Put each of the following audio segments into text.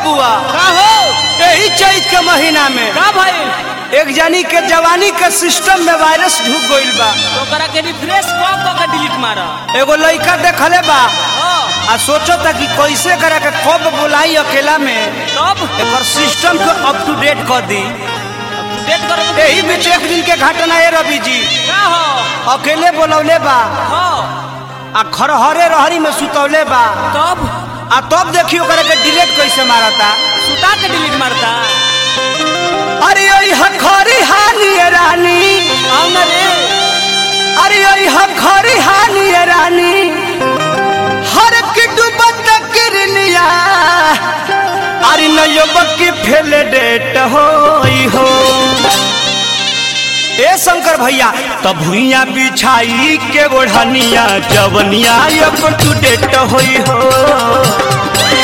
बबुआ का हो यही चैत के महीना में का भाई एक जानी के जवानी के सिस्टम में वायरस ढुक गइल बा तो करा के रिफ्रेश कब कब के डिलीट मारा एगो लड़का देखले बा हां आ सोचो था कि कैसे करा के कब बुलाई अकेला में तब एकर सिस्टम को अप टू डेट कर दी डेट कर यही बीच एक दिन के घटना है रवि जी का हो अकेले बोलौले बा हां आ खरहरे रहरी में सुतौले बा तब आ तब देखियो करे के डिलीट कैसे मारता सुता के डिलीट मारता अरे ओई हखरी हानी रानी आओ ना रे अरे ओई हखरी हानी रानी हर की डूबत किरनिया अरे नयो बक्की फेल डेट होई हो ए शंकर भैया तब भुइया बिछाई के ओढ़निया जवनिया अप टू डेट होई हो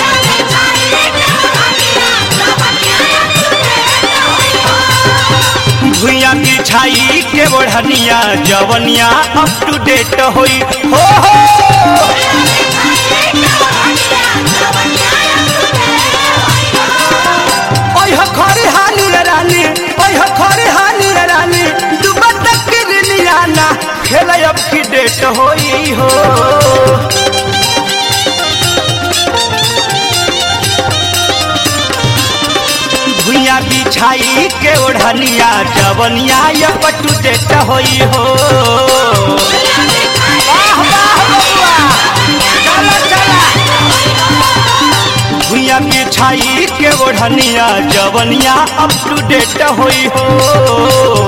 भुइया बिछाई के ओढ़निया जवनिया अप टू डेट होई हो हो ओय हखरी हानी रानी ओय हखरी हानी रानी डूबत किरनिया ना खेल अब की डेट होई हो भुइया बिछाई के ओढ़निया जवनिया अप टू डेट होई हो वाह वाह बबुआ चला चला भुइया बिछाई के ओढ़निया जवनिया अप टू डेट होई हो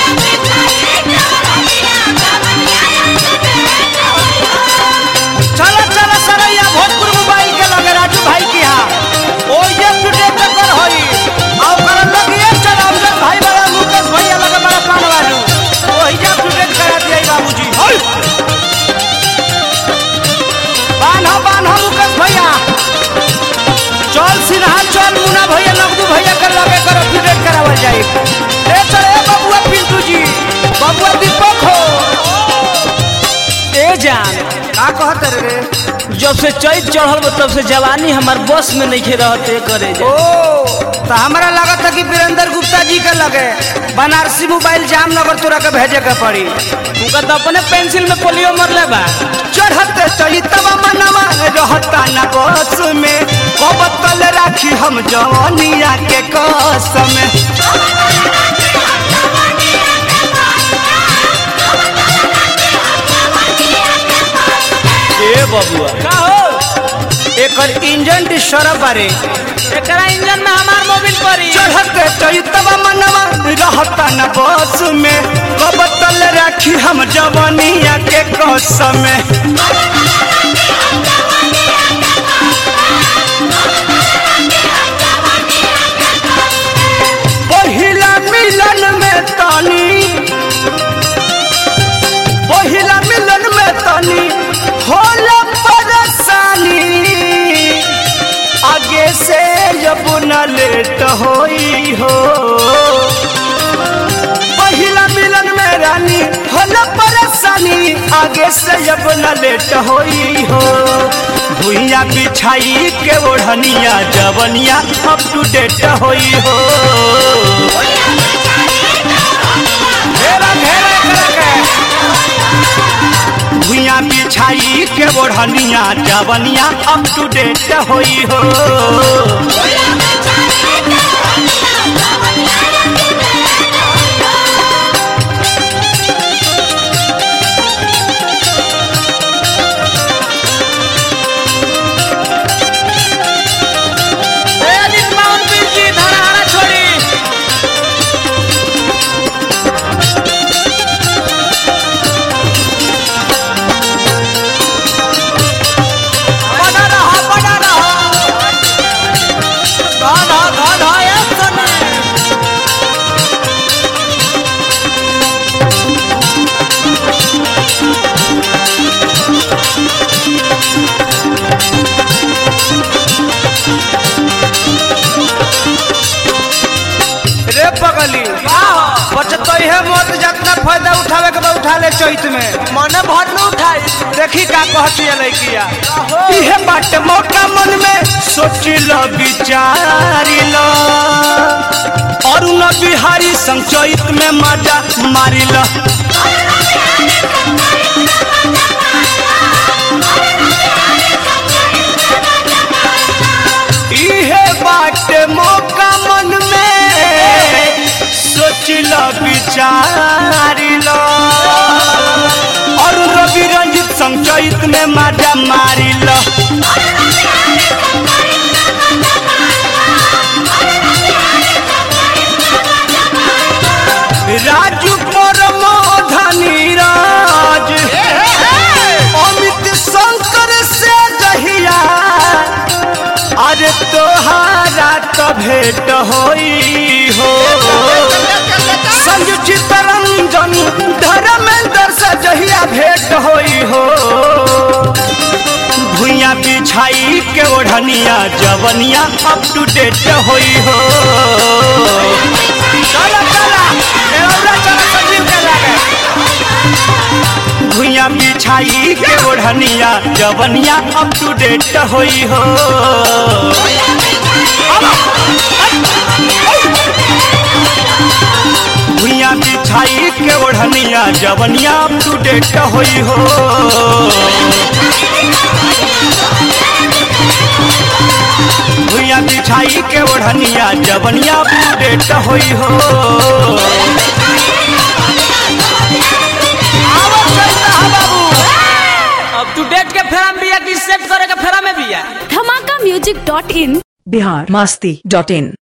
चला चला सरैया भोजपुर मोबाइल के लगे राजू भाई की यहाँ ओ ये टू डेट कर होई आओ कर लगिए चला अमजद भाई बड़ा मुकेश भैया लगे बड़ा पान वालू वही जा टू डेट करा दिया बाबूजी होई बान्हा बान्हा मुकेश भैया चल सिन्हा चल मुना भैया नगदू भैया कर लगे कर अपडेट करावल जाए ए चल ए बबुआ पिंटू जी बबुआ दीपक हो ए जान का कहत रे जब से चैत चढ़ल बा तब से जवानी हमार बस में नहीं रहते करे ओ जा तो हमारा लगा था कि वीरेंद्र गुप्ता जी के लगे बनारसी मोबाइल जामनगर तोरा के भेजे के पड़ी उनका तो अपने पेंसिल में पोलियो मरले बा चढ़ते चलितवा मनवा रहता न बस में कब तल राखी हम जवानिया के कसम ए बबुआ का हो एकर इंजन डिस्टर्ब बारे एकरा इंजन में हमार मोबिल पड़ी चढ़ते चैतवा मनवा रहता न बस में कब तल राखी हम जवानिया के कसम पहिला मिलन में तनी पहिला मिलन में तनी होला परेशानी आगे से जब न लेट होई हो पहिला मिलन में रानी होला परेशानी आगे से जब न लेट होई हो भुइया बिछाई के ओढ़निया जवनिया अप टू डेट होई हो घेरा घेरा करा के भुइया बिछाई के ओढ़निया जवनिया अप टू डेट होई हो ए अनिल माउंट पीर जी धड़ाहरा छोड़ी बना रहा बना रहा उठा ले चैत में मने भर न उठाई देखी का कहती है लड़किया इहे बाटे मौका मन में सोची लो विचारी लो और न बिहारी संग चैत में मजा मारी लो इहे बाटे मौका मन में सोच लो विचारी लो और रवि रंजित संग चैत में मजा मारी लो राजू परमोधनी राज अमित शंकर से जहिया अरे तोहारा तो भेंट होई हो संजू चितरंजन धर्मेंद्र से जहिया भेंट होई हो भुइया बिछाई के ओढ़निया जवनिया अप टू डेट होई हो चला चला एवरा चला संजीव के लागे भुइया बिछाई के ओढ़निया जवनिया अप टू डेट होई हो भुइया बिछाई के ओढ़निया जवनिया अप टू डेट होई हो भुइया बिछाई के ओढ़निया जवनिया अप टू डेट होई हो आवत चलता है बाबू अब तू डेट के फेरा में बिया कि सेट करे के फेरा में बिया Dhamaka music dot in Bihar Masti dot in